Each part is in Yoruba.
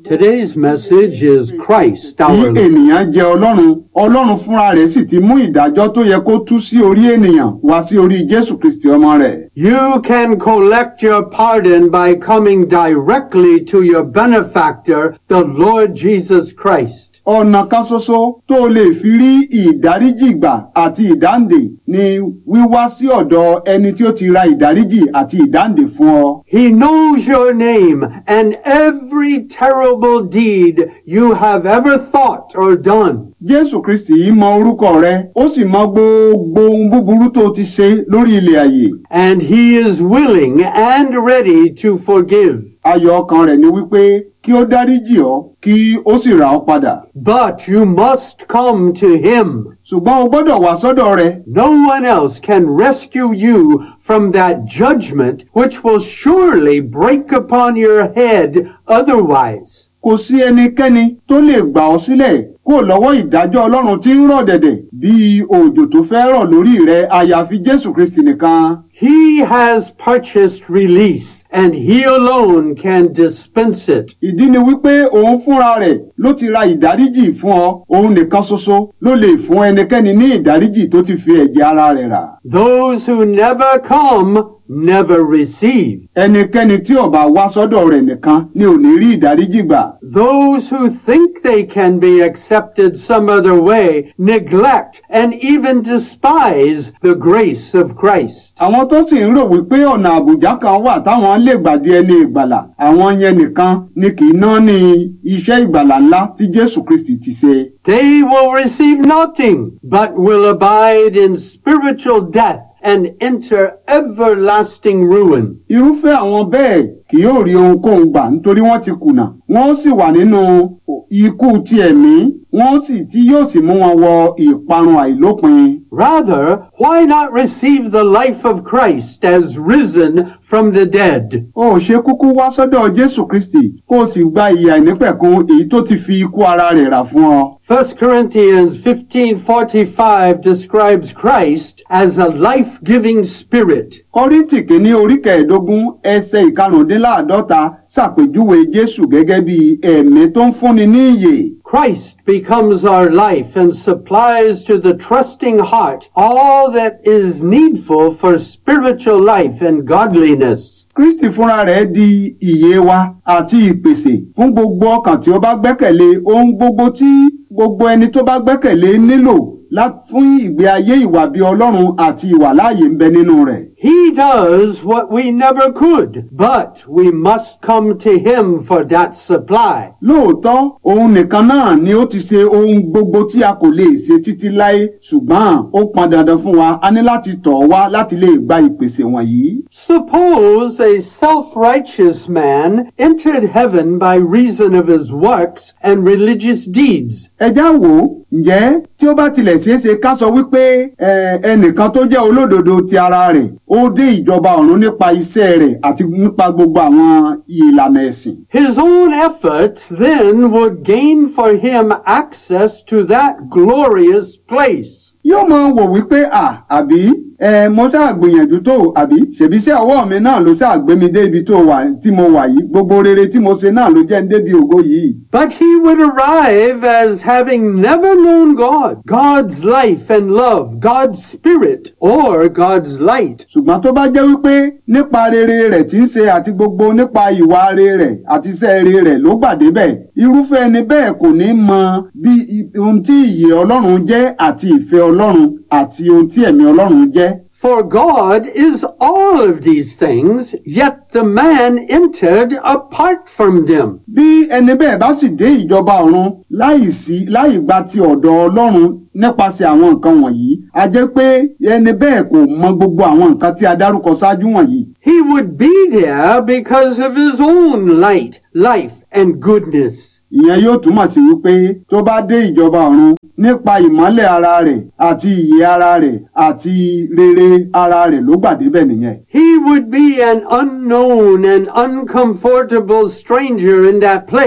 Today's message is Christ, Bí our Lord. ènìyàn jẹ Ọlọ́run, Ọlọ́run fúnra rẹ̀ sì ti mú ìdájọ́ tó yẹ kó tú sí orí ènìyàn wá sí orí Jésù Kristi ọmọ rẹ̀. You can collect your pardon by coming directly to your benefactor, the Lord Jesus Christ. Ọ̀nà kan ṣoṣo tó o lè fi rí ìdáríjì gbà àti ìdáǹdè ni wíwá sí ọ̀dọ̀ ẹni tí ó ti ra ìdáríjì àti ìdáǹdè fún ọ. He knows your name and every terrible deed you have ever thought or done. Jésù Kristi yìí mọ orúkọ rẹ, ó sì mọ gbogbo ohun búburú tó o ti ṣe lórí ilẹ̀ ayé. And he is willing and ready to forgive. Ayọ̀ ọkàn rẹ̀ ni wípé kí ó dáríjì ọ́ kí ó sì rà ọ́ padà. But you must come to him. Ṣùgbọ́n o gbọ́dọ̀ wá sọ́dọ̀ rẹ̀. No one else can rescue you from that judgment which will surely break upon your head otherwise. Kò sí ẹnikẹ́ni tó lè gbà ọ́ sílẹ̀ kó lọ́wọ́ ìdájọ́ Ọlọ́run tí ń rọ̀ dẹ̀dẹ̀ bí òjò tó fẹ́ rọ̀ lórí rẹ àyàfi Jésù Kristi nìkan. He has purchased release and he alone can dispense it. Ìdí ni wípé òun fúnra rẹ̀ ló ti ra ìdáríjì fún ọ, òun nìkan ṣoṣo ló lè fún ẹnikẹ́ni ní ìdáríjì tó ti fi ẹ̀jẹ̀ ara rẹ̀ rà. Those who never come never receive. Ẹnikẹ́ni tí ó bá wá sọ́dọ̀ rẹ̀ nìkan ni ò ní rí ìdáríjì gbà. Those who think they can be accepted some other way neglect and even despise the grace of Christ. Àwọn tó sì ń rò wípé ọ̀nà àbùjá kan wà táwọn lè gbàdé ẹni ìgbàlà, àwọn yẹn nìkan ni kì í ná ní iṣẹ́ ìgbàlà ńlá tí Jésù Kristi ti ṣe. They will receive nothing, but will abide in spiritual death and enter everlasting ruin. Irúfẹ́ àwọn bẹ́ẹ̀ kì yóò rí ohunkóhun gbà nítorí wọ́n ti kùnà. Wọ́n sì wà nínú ikú ti ẹ̀mí, wọ́n sì tí yóò sì mú wọn wọ ìparun àìlópin. Rather, why not receive the life of Christ as risen from the dead? O ò ṣe kúkú wá sọ́dọ̀ Jésù Kristi kó o sì gba ìyà ìnípẹ̀kun èyí tó ti fi ikú ara rẹ̀ rà fún ọ. 1 Corinthians 15:45 describes Christ as a life-giving spirit. Kọ́ríntì kìíní orí kẹẹ̀ẹ́dógún ẹsẹ̀ ìkarùndínláàdọ́ta ṣàpèjúwe Jésù gẹ́gẹ́ bí ẹ̀mí tó ń fúnni ní ìyè. Christ becomes our life and supplies to the trusting heart all that is needful for spiritual life and godliness. Kristi fúnra rẹ̀ di ìyè wa àti ìpèsè fún gbogbo ọkàn tí ó bá gbẹ́kẹ̀lé ohun gbogbo tí gbogbo ẹni tó bá gbẹ́kẹ̀lé nílò láti fún ìgbé ayé ìwà bí Ọlọ́run àti ìwà láàyè ń bẹ nínú rẹ̀. He does what we never could, but we must come to him for that supply. Lóòótọ́ òun nìkan náà ni ó ti ṣe ohun gbogbo tí a kò lè ṣe títí láé ṣùgbọ́n ó pọn dandan fún wa a ní láti tọ̀ ọ́ wá láti lè gba ìpèsè wọ̀nyí. Suppose a self-righteous man entered heaven by reason of his works and religious deeds. ẹ já wò ó ǹjẹ́ tí ó bá tilẹ̀ ṣeé ṣe ká sọ wípé ẹ, ẹnìkan tó jẹ́ olódodo ti ara rẹ̀ ó dé ìjọba ọ̀run nípa iṣẹ́ rẹ̀ àti nípa gbogbo àwọn ìlànà ẹ̀sìn. His own efforts then would gain for him access to that glorious place. yóò mọ wò wípé à àbí ẹ mo ṣáà gbìyànjú tó àbí ṣèbí iṣẹ́ ọwọ́ mi náà ló ṣáà gbé mi dé ibi tó wà tí mo wà yìí gbogbo rere tí mo ṣe náà ló jẹ́ ń débi ògo yìí. But he would arrive as having never known God, God's life and love, God's spirit, or God's light. ṣùgbọ́n tó bá jẹ́ wípé nípa rere rẹ̀ tí ń ṣe àti gbogbo nípa ìwà rere rẹ̀ àti iṣẹ́ rere rẹ̀ ló gbà débẹ̀ irúfẹ́ ẹni bẹ́ẹ̀ kò ní mọ bí i- ohun tí ìyè Ọlọ́run jẹ́ àti ìfẹ́ Ọlọ́run àti ohun tí ẹ̀mí Ọlọ́run jẹ́. For God is all of these things, yet the man entered apart from them. bí ẹni bẹ́ẹ̀ bá sì dé ìjọba ọ̀run láì sí láì gba ti ọ̀dọ̀ Ọlọ́run nípasẹ̀ àwọn nǹkan wọ̀nyí a jẹ́ pé ẹni bẹ́ẹ̀ kò mọ gbogbo àwọn nǹkan tí a dárúkọ ṣáájú wọ̀nyí. He would be there because of his own light, life, and goodness. ìyẹn yóò túmọ̀ sí wípé tó bá dé ìjọba ọ̀run nípa ìmọ́lẹ̀ ara rẹ̀ àti ìyè ara rẹ̀ àti rere ara rẹ̀ ló gbà débẹ̀ nìyẹn. He would be an unknown and uncomfortable stranger in that place,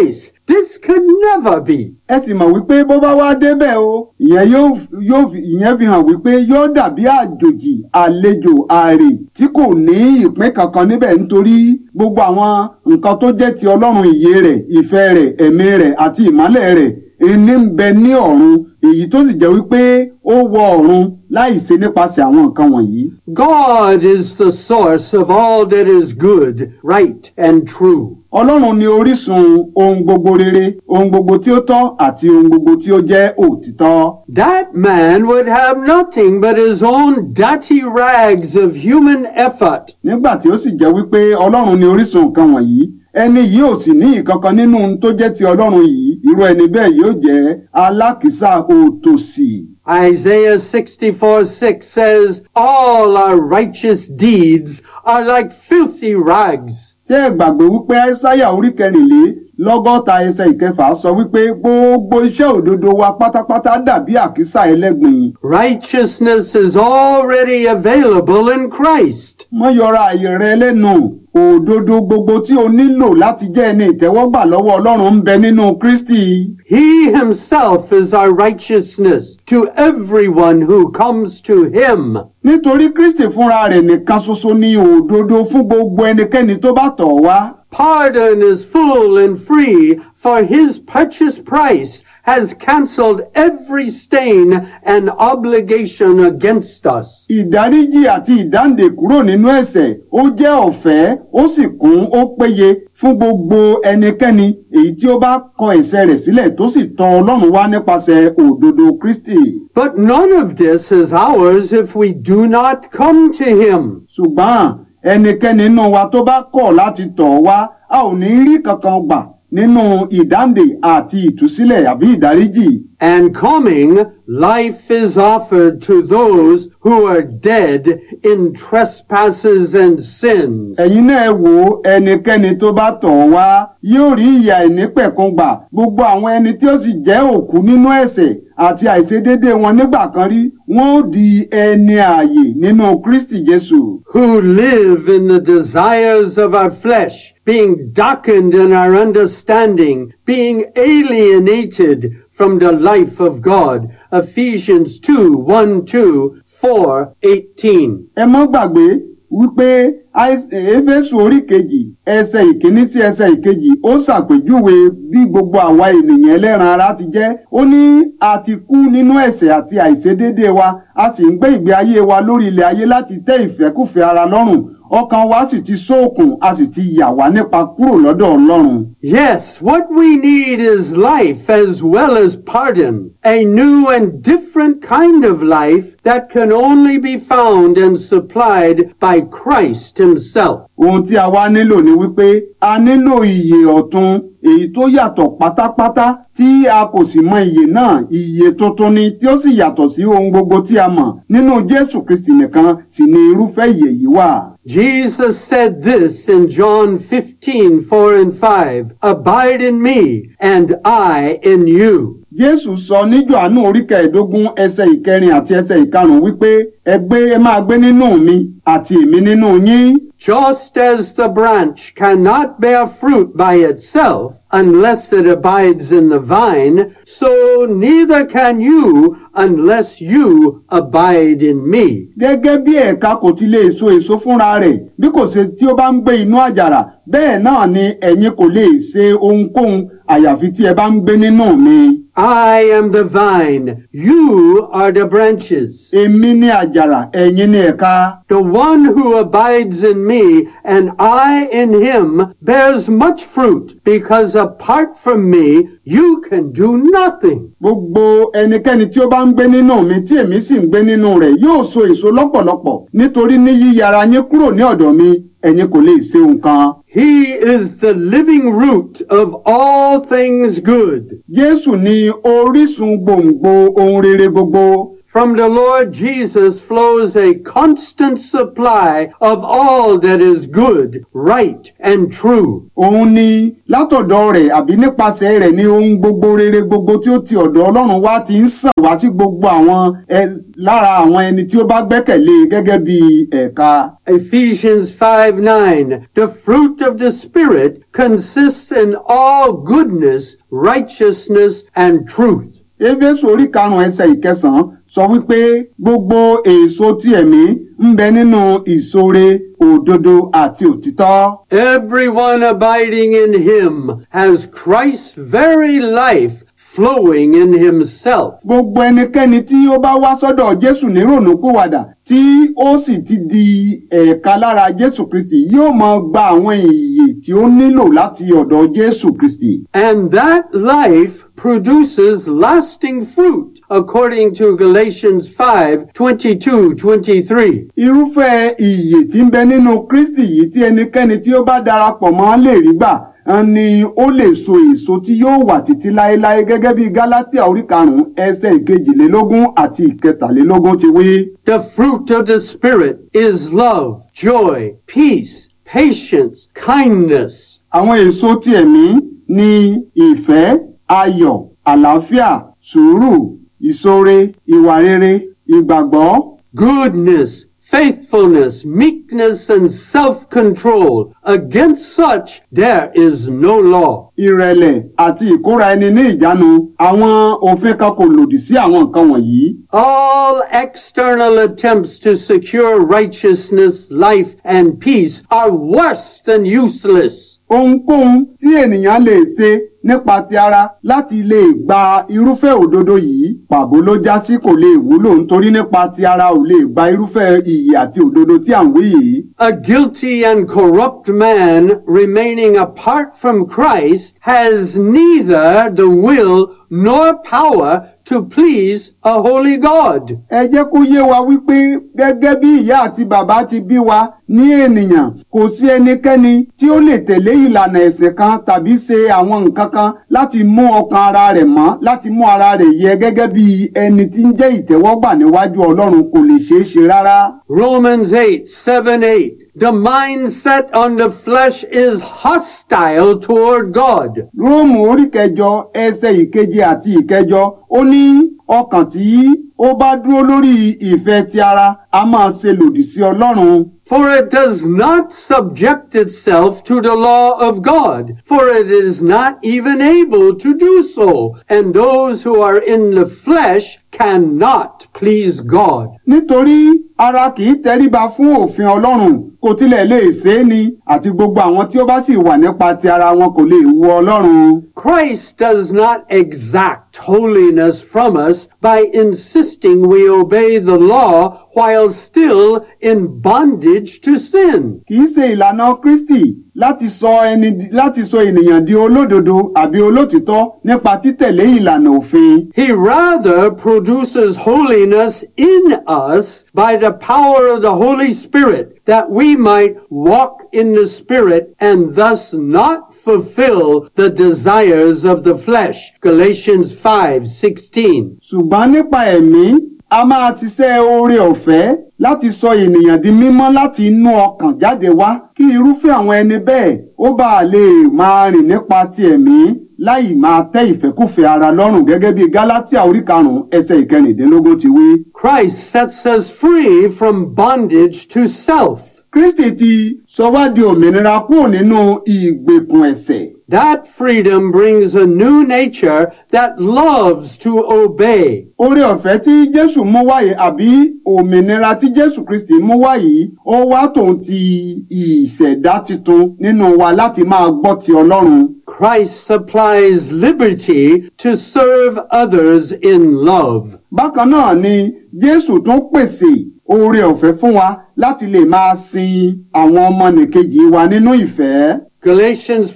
This could never be. ẹ sì mọ̀ wípé bó bá wá débẹ̀ o ìyẹn yóò yóò fi ìyẹn fi hàn wípé yóò dàbí àjòjì àlejò àrè tí kò ní ìpín kankan níbẹ̀ nítorí gbogbo àwọn nǹkan tó jẹ́ ti ọlọ́run ìyè rẹ̀ ìfẹ́ rẹ̀ ẹ̀mí rẹ̀ àti ìmọ́lẹ̀ rẹ̀ ẹni ń bẹ ní ọ̀run èyí tó sì jẹ́ wípé ó wọ ọ̀run láì ṣe nípasẹ̀ àwọn nǹkan wọ̀nyí. God is the source of all that is good, right, and true. ọlọ́run ni orísun ohun gbogbo rere ohun gbogbo tí ó tọ́ àti ohun gbogbo tí ó jẹ́ òtítọ́. That man would have nothing but his own dirty rags of human effort. nígbà tí ó sì jẹ́ wípé ọlọ́run ni orísun nǹkan wọ̀nyí ẹni yìí ò sì ní ìkankan nínú ohun tó jẹ́ ti ọlọ́run yìí irú ẹni bẹ́ẹ̀ yóò jẹ́ alákìísà òtòṣì. Isaiah 64 6 says, All our righteous deeds are like filthy rags. tí ẹ gbàgbé wípé aísáyà orí kẹrìnlélọ́gọ́ta ẹsẹ̀ ìkẹfà sọ wípé gbogbo iṣẹ́ òdodo wa pátápátá dàbí àkísà ẹlẹ́gbìn. Righteousness is already available in Christ. mọ́ yọra àyè rẹ lẹ́nu òdodo gbogbo tí o nílò láti jẹ́ ẹni ìtẹ́wọ́gbà lọ́wọ́ ọlọ́run ń bẹ nínú kristi. He himself is our righteousness to everyone who comes to him. nítorí kristi fúnra rẹ̀ nìkan ṣoṣo ní òdodo fún gbogbo ẹnikẹ́ni tó bá tọ̀ wá. Pardon is full and free, for his purchase price has cancelled every stain and obligation against us. ìdáríjì àti ìdáǹdè kúrò nínú ẹ̀ṣẹ̀ ó jẹ́ ọ̀fẹ́ ó sì kún ó péye fún gbogbo ẹnikẹ́ni èyí tí ó bá kọ ẹ̀ṣẹ̀ rẹ̀ sílẹ̀ tó sì tọ̀ ọlọ́run wá nípasẹ̀ òdodo kristi. But none of this is ours if we do not come to him. ṣùgbọ́n ẹnikẹ́ni nínú wa tó bá kọ̀ láti tọ̀ wá a ò ní rí kankan gbà nínú ìdáǹdè àti ìtúsílẹ̀ àbí ìdáríjì. And coming, life is offered to those who are dead in trespasses and sins. ẹ̀yin náà ẹ wo ẹnikẹ́ni tó bá tọ̀ wá yóò rí ìyà ìnípẹ̀kun gbà gbogbo àwọn ẹni tí ó sì jẹ́ òkú nínú ẹ̀ṣẹ̀ àti àìṣedéédé wọn nígbà kan rí wọn ó di ẹni ààyè nínú kristi jésù. who live in the desires of our flesh, being darkened in our understanding, being alienated from the life of God. Ephesians 2 1 2 4 18. ẹ mọ́ gbàgbé wípé Ais- éfésù orí kejì ẹsẹ̀ ìkíní sí ẹsẹ̀ ìkejì ó ṣàpèjúwe bí gbogbo àwa ènìyàn ẹlẹ́ran ara ti jẹ́ ó ní a ti kú nínú ẹ̀ṣẹ̀ àti àìṣedéédé wa a sì ń gbé ìgbé ayé wa lórí ilẹ̀ ayé láti tẹ́ ìfẹ́kùfẹ́ ara lọ́rùn ọkàn wa sì ti ṣókùn a sì ti yà wá nípa kúrò lọ́dọ̀ ọlọ́run. Yes, what we need is life as well as pardon. A new and different kind of life that can only be found and supplied by Christ Himself. ohun tí a wá nílò ni wípé a nílò ìyè ọ̀tun èyí tó yàtọ̀ pátápátá tí a kò sì mọ ìyè náà ìyè tuntun ni tí ó sì yàtọ̀ sí ohun gbogbo tí a mọ̀ nínú jésù kristi nìkan sì ni irúfẹ́ ìyè yìí wà. Jesus said this in John 15, 4 and 5, Abide in me, and I in you. jésù sọ ní jòhánù orí kẹẹ̀ẹ́dógún ẹsẹ̀ ìkẹrin àti ẹsẹ̀ ìkarùn-ún wípé ẹ gbé ẹ máa gbé nínú mi àti èmi nínú yín. Just as the branch cannot bear fruit by itself unless it abides in the vine, so neither can you unless you abide in me. gẹ́gẹ́ bí ẹ̀ka kò ti lè so èso fúnra rẹ̀ bí kò ṣe tí ó bá ń gbé inú àjàrà bẹ́ẹ̀ náà ni ẹ̀yin kò lè ṣe ohunkóhun àyàfi tí ẹ bá ń gbé nínú mi. I am the vine, you are the branches. èmi ni àjàrà ẹ̀yin ni ẹ̀ka. The one who abides in me and I in him bears much fruit, because apart from me you can do nothing. gbogbo ẹnikẹ́ni tí ó bá ń gbé nínú mi tí èmi sì ń gbé nínú rẹ̀ yóò so èso lọ́pọ̀lọpọ̀ nítorí ní yíyára yín kúrò ní ọ̀dọ̀ mi ẹ̀yin kò lè ṣe nǹkan. He is the living root of all things good. jésù ni orísun gbòǹgbò ohun rere gbogbo. From the Lord Jesus flows a constant supply of all that is good, right, and true. òun ni látọ̀dọ̀ rẹ̀ àbí nípasẹ̀ rẹ̀ ni ohun gbogbo rere gbogbo tí ó ti ọ̀dọ̀ ọlọ́run wá ti ń sàn wá sí gbogbo àwọn ẹ- lára àwọn ẹni tí ó bá gbẹ́kẹ̀lé gẹ́gẹ́ bí ẹ̀ka. Ephesians 5 9. The fruit of the Spirit consists in all goodness, righteousness, and truth. éfésù orí karùn-ún ẹsẹ̀ ìkẹsàn-án sọ wípé gbogbo èso tí ẹ̀mí ń bẹ nínú ìṣoore òdodo àti òtítọ́. Everyone abiding in him has Christ's very life flowing in himself. gbogbo ẹnikẹ́ni tí ó bá wá sọ́dọ̀ jésù ní rònúpìwàdà tí ó sì ti di ẹ̀ka lára jésù kristi yóò máa gba àwọn ìyè tí ó nílò láti ọ̀dọ̀ jésù kristi. And that life produces lasting fruit, according to Galatians 5 22 23. irúfẹ́ ìyè tí ń bẹ nínú kristi yìí tí ẹnikẹ́ni tí ó bá darapọ̀ mọ́ lè rí gbà ẹn ni ó lè so èso tí yóò wà títí láéláé gẹ́gẹ́ bí gálátíà orí karùn-ún ẹsẹ̀ ìkejìlélógún àti ìkẹtàlélógún ti wí. The fruit of the Spirit is love, joy, peace, patience, kindness. àwọn èso ti ẹ̀mí ni ìfẹ́ ayọ̀ àlàáfíà sùúrù ìṣoore ìwà rere ìgbàgbọ́ goodness, faithfulness, meekness, and self-control. Against such there is no law. ìrẹ̀lẹ̀ àti ìkóra ẹni ní ìjánu àwọn òfin kan kò lòdì sí àwọn nǹkan wọ̀nyí. All external attempts to secure righteousness, life, and peace are worse than useless. ohunkóhun tí ènìyàn lè ṣe nípa ti ara láti lè gba irúfẹ́ òdodo yìí pàbó ló já sí kò lè wúlò nítorí nípa ti ara ò lè gba irúfẹ́ iyì àti òdodo tí à ń wí yìí. A guilty and corrupt man remaining apart from Christ has neither the will nor power to please a holy God. ẹ jẹ́ kó yé wa wípé gẹ́gẹ́ bí ìyá àti bàbá ti bí wa ní ènìyàn kò sí ẹnikẹ́ni tí ó lè tẹ̀lé ìlànà ẹ̀sìn kan tàbí ṣe àwọn nǹkan kan láti mú ọkàn ara rẹ̀ mọ́ láti mú ara rẹ̀ yẹ gẹ́gẹ́ bí ẹni tí ń jẹ́ ìtẹ́wọ́gbà níwájú ọlọ́run kò lè ṣeé ṣe rárá. Romans 8, 7, 8. The mind set on the flesh is hostile toward God. róòmù orí kẹjọ ẹsẹ̀ ìkeje àti ìkẹjọ ó ní ọkàn tí ó bá dúró lórí ìfẹ́ ti ara a máa ṣe lòdì sí ọlọ́run. For it does not subject itself to the law of God, for it is not even able to do so, and those who are in the flesh cannot please God. nítorí ara kì í tẹríba fún òfin ọlọ́run kò tilẹ̀ lè ṣe é ni àti gbogbo àwọn tí ó bá sì wà nípa ti ara wọn kò lè wu ọlọ́run. Christ does not exact holiness from us by insisting we obey the law while still in bondage to sin. kì í ṣe ìlànà kristi láti sọ ẹni láti sọ ènìyàn di olódodo àbí olótìtọ́ nípa títẹ̀lé ìlànà òfin. He rather produces holiness in us by the power of the Holy Spirit that we might walk in the Spirit and thus not fulfill the desires of the flesh. Galatians 5, 16. ṣùgbọ́n nípa ẹ̀mí a máa ṣiṣẹ́ oore ọ̀fẹ́ láti sọ ènìyàn di mímọ́ láti inú ọkàn jáde wá kí irúfẹ́ àwọn ẹni bẹ́ẹ̀ ó bá lè máa rìn nípa ti ẹ̀mí láì máa tẹ́ ìfẹ́kùfẹ́ ara lọ́rùn gẹ́gẹ́ bí gálátíà orí karùn-ún ẹsẹ̀ ìkẹrìndínlógún ti wí. Christ sets us free from bondage to self. kristi ti sọ wá di òmìnira kúrò nínú ìgbèkùn ẹ̀ṣẹ̀. That freedom brings a new nature that loves to obey. oore ọ̀fẹ́ tí jésù mú wáyé àbí òmìnira tí jésù kristi mú wáyé ó wá tòun ti ìṣẹ̀dá titun nínú wa láti máa gbọ́ ti ọlọ́run. Christ supplies liberty to serve others in love. bákan náà ni jésù tún pèsè oore ọ̀fẹ́ fún wa láti lè máa sin àwọn ọmọnìkejì wa nínú ìfẹ́. Galatians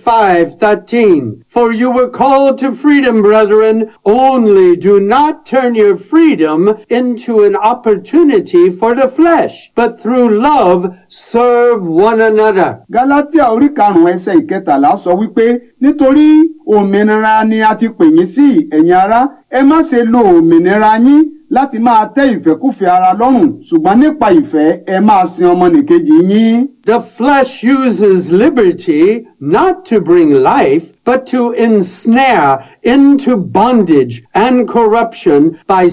5:13 For you were called to freedom, brethren, only do not turn your freedom into an opportunity for the flesh, but through love serve one another. Gálátíà orí karùn-ún ẹsẹ̀ ìkẹtàlá sọ wípé nítorí òmìnira ni a ti pè yín sí ẹ̀yin ará ẹ má ṣe lo òmìnira yín láti máa tẹ́ ìfẹ́kùfẹ́ ara lọ́rùn ṣùgbọ́n nípa ìfẹ́ ẹ máa sin ọmọnìkejì yín. The flesh uses liberty not to bring life, but to ensnare into bondage and corruption by